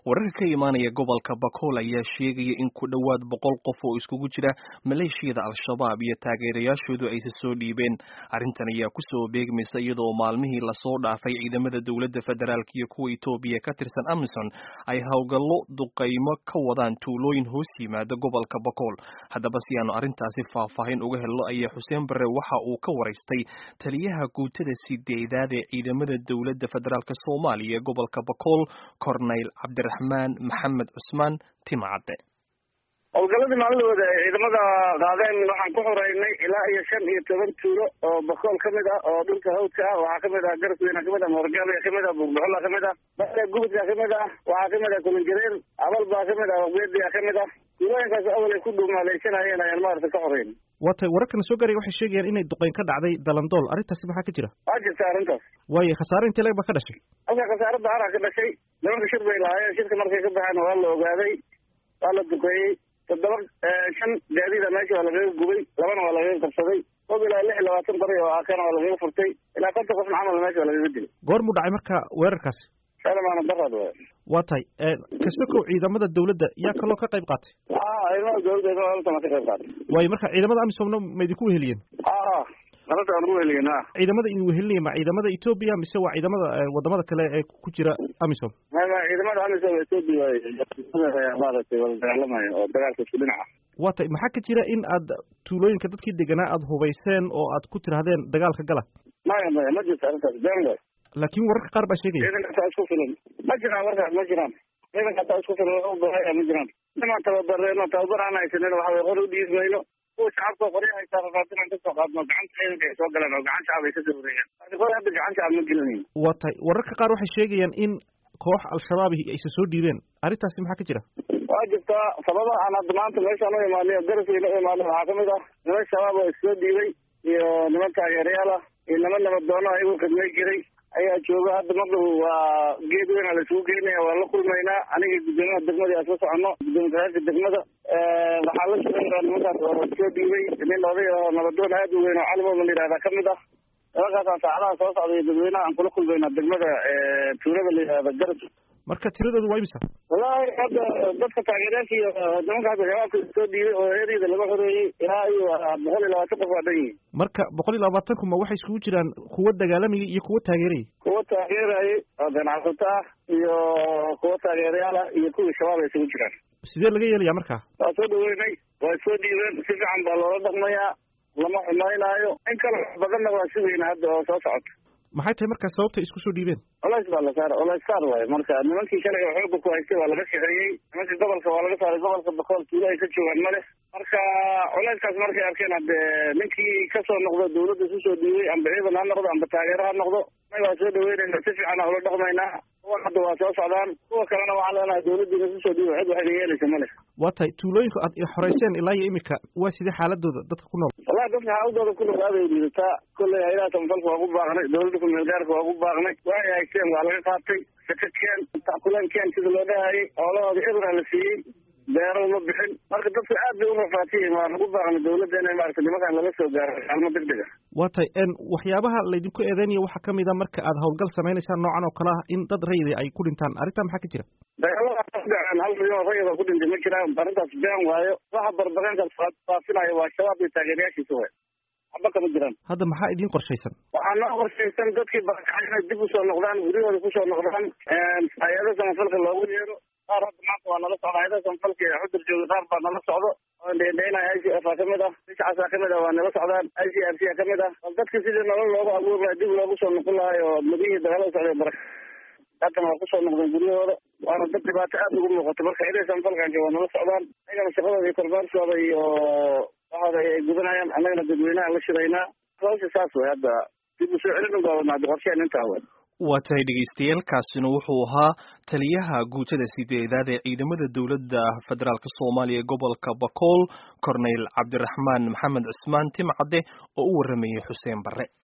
wararka ka imaanaya gobolka bakool ayaa sheegaya in ku dhowaad boqol qof oo iskugu jira maleeshiyada al-shabaab iyo taageerayaashoodu aysa soo dhiibeen arrintan ayaa kusoo beegmaysa iyadoo maalmihii lasoo dhaafay ciidamada dowladda federaalk iyo kuwa etoobiya ka tirsan amison ay howlgallo duqaymo ka wadaan tuulooyin hoos yimaada gobolka bakool haddaba si aanu arrintaasi faahfaahin uga helno ayaa xuseen barre waxa uu ka waraystay taliyaha guutada sideedaad ee ciidamada dowladda federaalk soomaaliya ee gobolka bakool corneyl cabdira raxmaan maxamed cusmaan timacadde howlgaladii maalidooda ee ciidamada qaadeen waxaan ku xoreynay ilaa iyo shan iyo toban tuulo oo bakool ka mid ah oo dhulka hawdka ah waxaa kamid ah garasweyna kamid ah moorgaabia kamid ah buurbuxula kamid ah bale gubudka kamid ah waxaa kamid ah kulinjareen abal baa kamid ah waqbeediya kamid ah tuulooyinkaas awal ay ku dhuumaaleysanayeen ayaan maarata ka xoreyn watay wararkana soo gaaraya waxay sheegayaan inay duqeyn ka dhacday dalandool arrintaasi maxaa ka jira waa jirta arrintaas waayo khasaare intee leg ba ka dhashay halka khasaare daara ka dhashay nimanka shir bay lahaayeen shirka markay ka baxeen waa la ogaaday waa la duqeeyey toddoba shan gaadiida meesha waa lagaga gubay labana waa lagaga qabsaday qob ilaa lix iyo labaatan bari oo akana waa lagaga furtay ilaa konton qofna camal meesha waa lagaga dilay goor muu dhacay marka weerarkaasi salamaana daraad waay waa tahay kasokow ciidamada dawladda yaa kaloo ka qayb qaatay a ciidamada dawladda inta ka qayb qaatay waayo marka ciidamada amisomna ma idinku weheliyeen a arrinta aan ugu weheliyen a ciidamada idin wehelinaya ma ciidamada etoobiya mise waa ciidamada wadamada kale ee ku jira amisom mama ciidamada amisom etoobiya maaragtay wala dagaalamaya oo dagaalka isku dhinaca waa tay maxaa ka jira in aad tuulooyinka dadkii deganaa aada hubayseen oo aad ku tirahdeen dagaalka gala maya maya ma jirto arrintaas been way laakiin wararka qaar baa sheegaya ciidanka hataa isku filan ma jiraan warkaas ma jiraan ciidanka hataa isku filan wax u bahaya ma jiraan nimaan tababareeno tababar aan haysanin waxa way qor u dhiibi mayno kuwa shacabka qorya haysaa rafaadin aan kasoo qaadno gacanta ciidanka ay soo galeen oo gacan shacab ay kasoo wareeyeen laakiin qor hadda gacan shacab ma gelinayn waa tahay wararka qaar waxay sheegayaan in koox al-shabaab aysa soo dhiibeen arrintaasi maxaa ka jira waa jirtaa sababa aan hadda maanta meeshaan u imaanay oo garasweyna u imaanay waxaa kamid ah niman shabaab oo issoo dhiibay iyo niman taageerayaal ah iyo niman nabadoono ayagu khidmay jiray ayaa jooga hadda maqdhow waa geed weyn aa laisugu geynaya waan la kulmaynaa aniga guddoomiyaha degmada aan soo socono guddoomiye ku-xigeenka degmada waxaa la shaqeynaa nimankaas oo soo dhiibay nin oday oo nabadoon aad u weyn oo calimoma la yihahda kamid ah nimankaasaan saacadaha soo socda iyo dadweynaha aan kula kulmaynaa degmada tuulada la yihahda garas marka tiradoodu waa imisa wallahi hadda dadka taageerayaasha iyo nimanka hadda shabaabka soo dhiibay oo eryada laga xoreeyey ilaa iyo boqol iyo labaatan qof waa dhan yihin marka boqol iyo labaatan kuma waxay iskugu jiraan kuwa dagaalamayay iyo kuwa taageerayay kuwa taageerayay oo ganacsato ah iyo kuwa taageerayaal ah iyo kuwii shabaab ay isugu jiraan sidee laga yeelaya marka waa soo dhaweynay waa soo dhiibeen si fiican baa loola dhaqmayaa lama xumaynaayo in kale badanna waa sugayna hadda oo soo socoto maxay tahay markaa sababtay isku soo dhiibeen culays baa la saara culays saar waayo marka nimankii shalay oo xooga ku haystay waa laga shaqeeyey nimankii gobolka waa laga saaray gobolka bakool tuulo ay ka joogaan male marka culayskaas markay arkeen hadde ninkii kasoo noqdo dawladda isu soo dhiibay amba ciidan ha noqdo amba taageero ha noqdo may waa soo dhaweynayna si fiican aa ula dhaqmaynaa kuwa hadda waa soo socdaan kuwa kalena waxaan leenahay dawladdiina isu soo dhiibay cid waxayna yeelaysa male waa tahay tuulooyinka aad xoreyseen ilaa iyo imika waa sidee xaaladooda dadka ku nool wallahi dadka xaaladooda ku nool aad ay liidataa kolley haylaha samafalka waa ku baaqnay dawladda kumeel gaarka waa ku baaqnay waxay haysteen waa laga qaatay saka keen takuleen keen sida loo dhahayay xoolahooda ebra la siiyey beero ma bixin marka dadku aad bay u rafaatiyiin waa lagu baaqnay dawladda inay maarata nimankaan laga soo gaaro kaalmo deg deg a waa tahay waxyaabaha laydinku eedeynaya waxaa kamid a marka aad howlgal sameynaysaan noocan oo kale ah in dad rayida ay ku dhintaan arrintaa maxaa ka jira dagaalada dhaceen hal milyan oo rayida ku dhintay ma jiraan arrintaas been waayo waxa barbaqeenkaas faafinayo waa shabaab iyo taageerayaashiisa way waxba kama jiraan hadda maxaa idiin qorshaysan waxaa noo qorshaysan dadkii barakacay inay dib usoo noqdaan guryahooda kusoo noqdaan hay-ada samafalka loogu yeero qaar hadda maanta waa nala socda hay-ada samafalka ee xudur jooga qaar baa nala socdo oo dheendheynaya i c f a kamid ah bishcaasa kamid ah waa nala socdaan i c f c a kamid ah bal dadka sidii nolol loogu abuuri lahay dib loogu soo noqon lahay oo madihii dagaalada socday baraka haddana waa kusoo noqdeen guryahooda waana dad dhibaato aad ugu muuqato marka hay-ada samafalkan waa nala socdaan ayagana shaqadooda iyo korbaarshooda iyo waxooda ay gudanayaan annagana dadweynaha la shiraynaa hawsha saas way hadda dib u soo celin ugaabana hadda qorsheen intaa way waa tahay dhegaystayaal kaasina wuxuu ahaa taliyaha guutada sideedaad ee ciidamada dowladda federaalk soomaaliya ee gobolka bakool corneyl cabdiraxmaan maxamed cusmaan timcadde oo u warramayay xuseen barre